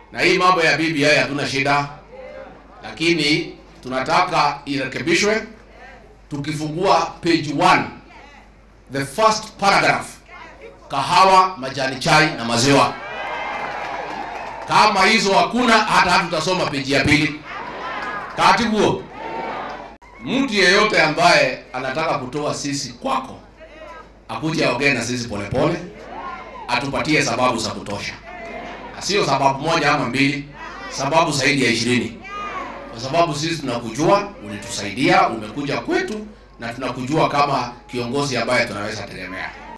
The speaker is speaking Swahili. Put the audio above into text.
na hii mambo ya BBI hatuna shida, lakini tunataka irekebishwe. Tukifungua page 1 the first paragraph, kahawa, majani chai na maziwa, kama hizo hakuna, hata hatutasoma peji ya pili. Katibu, mtu yeyote ambaye anataka kutoa sisi kwako akuje aongee na sisi polepole, atupatie sababu za kutosha, sio sababu moja ama mbili, sababu zaidi ya ishirini, kwa sababu sisi tunakujua, ulitusaidia, umekuja kwetu na tunakujua kama kiongozi ambaye tunaweza tegemea.